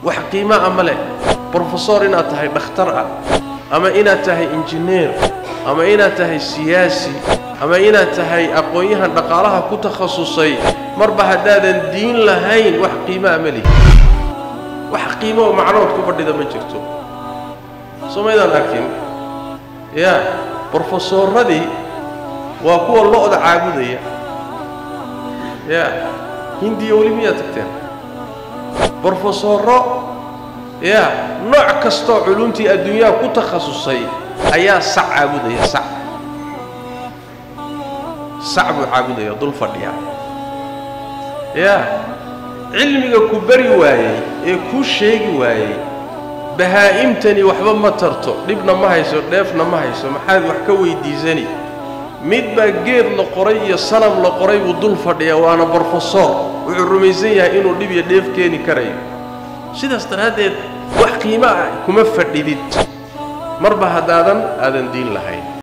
wax qiimo ah ma leh brofesor inaad tahay dhakhtar ah ama inaad tahay injineer ama inaad tahay siyaasi ama inaad tahay aqoon-yahan dhaqaalaha ku takhasusay marba haddaadan diin lahayn wax qiimaa ma lihi wax qiimo oo macnood ku fadhida ma jirto soo maydaan arkin ya brofesoradii waa kuwa lo-da caabudaya ya hindiya weli miyaad tagteen brofesoro ya nooc kastoo culumtii adduunyaha ku takhasusay ayaa sac caabudaya sac sac buu caabudaya dul fadhiya ya cilmiga ku bari waayey ee kuu sheegi waayey bahaa'imtani waxba ma tarto dhibna ma hayso dheefna ma hayso maxaad wax ka weydiisani mid baa geed la qoray iyo sanam la qoray buu dul fadhiyaa waana brofesor wuxuu rumaysan yahay inuu dhib iyo dheef keeni karayo sidaas daraaddeed wax qiimo ah kuma fadhidid marba haddaadan aadan diin lahayn